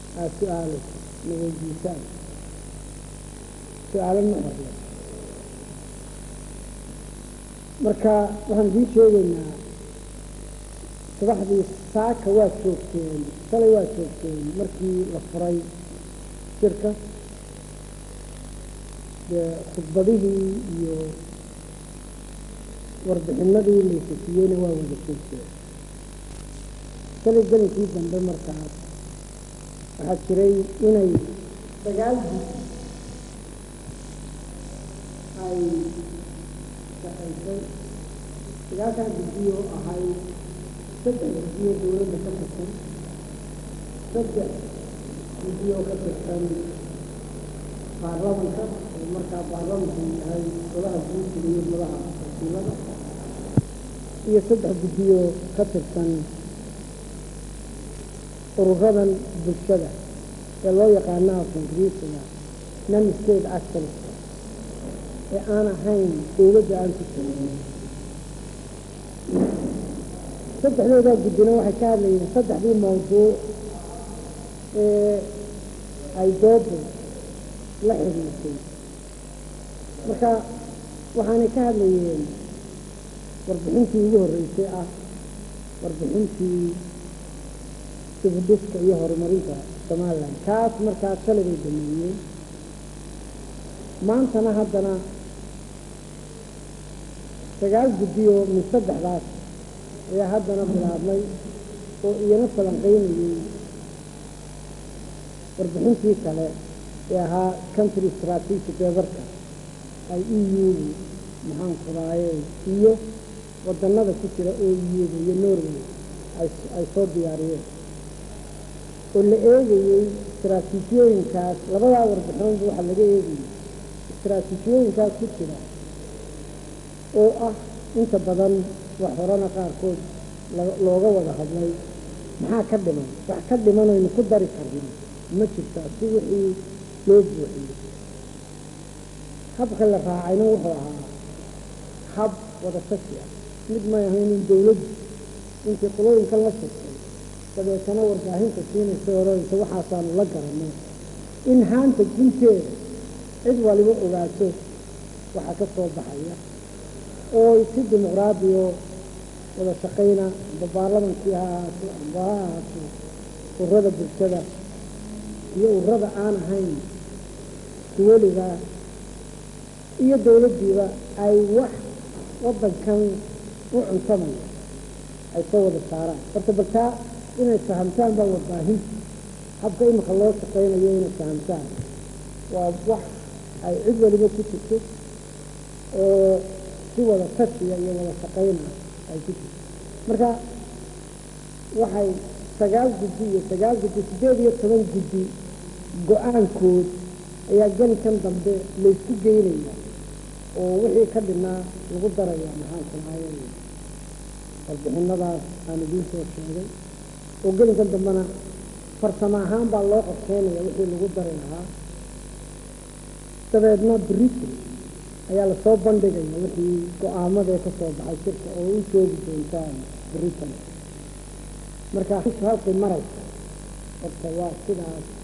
aada su-aalayso na weydiisaan su-aalo ma horle marka waxaan idiin sheegaynaa subaxdii saaka waa joogteen shalay waa joogteen markii la furay shirka dee khudbadihii iyo warbixinadii laysasiyeyna waa wada joogteen shalay gelinkii dambe markaas waxaa jiray inay sagaal gud ay shaqaysay sagaalkan guddiyo ahay saddex guddiyo dowladda ka tirsan saddex guddiyo ka tirsan baarlamanka oo markaa baarlamanku yahay golaha guursiga iyo golaha wakiilada iyo saddex guddiyo ka tirsan ururadan bulshada ee loo yaqaanaha kongresiga non state actors ee aan ahayn dowladda aan ku jirin saddexdoodaa guddina waxay ka hadlayeen saddexdii mawduuc ee ay doodu la xiriirtay marka waxaanay ka hadlayeen warbixintii ugu horreysay ah warbixintii dibudhiska iyo horumarinta somalilan kaas markaas shalay bay dameeyeen maantana haddana sagaal guddiyo min saddexdaas ayaa haddana bilaabmay oo iyana falanqaynayey warbixintii kale ee ahaa country strategic eebarka ay e u-du maxaan kuraaye iyo wadannada ku jira oo iyada iyo norway ay soo diyaariyeen oo la eegayey istraatiijiyooyinkaas labadaa warbixinoodba waxaa laga eegayey istraatiijiyooyinkaas ku jira oo ah inta badan wax horena qaarkood looga wada hadlay maxaa ka dhiman wax ka dhimanaynu ku dari karna ma jirta si wixii loo buuxiyey habka la raacayna wuxuu ahaa hab wada tashi ah mid may ahayn in dawladdu intii qolooyinkan la shirtay dabeetana warbaahinta siinaysa odhanaysa waxaasaanu la garanay in haanta gunteeda cid waliba ogaato waxaa ka soo baxaya oo si dimuqraadiyo wada shaqayna amba baarlamankii ha ahaato amba ha ahaato ururada bulshada iyo ururada aan ahayn duwaliga iyo dawladdiiba ay wax waddankan u cuntamaya ay soo wada saaraan horta baltaa inay fahamtaan baa warbaahinta habka imika loo shaqaynayo inay fahamtaan waa wax ay cid waliba ku jirto oo si wada tashiya iyo wada shaqayna ay ku jirto marka waxay sagaal guddi iyo sagaal guddi siddeed iyo toban guddi go-aankood ayaa gelinkan dambe laysku geynaya oo wixii ka dhinaa lagu daraya maxaan kunahay warbixinadaas aan idiin soo sheegay oo gelinkan dambena farsamo ahaan baa loo qorsheynaya wixii lagu dari lahaa dabeedna britain ayaa lasoo bandhigaya wixii go-aamadee ka soo baxay shirka oo u joogi doontaan britain marka halkay maraysa horta waa sidaas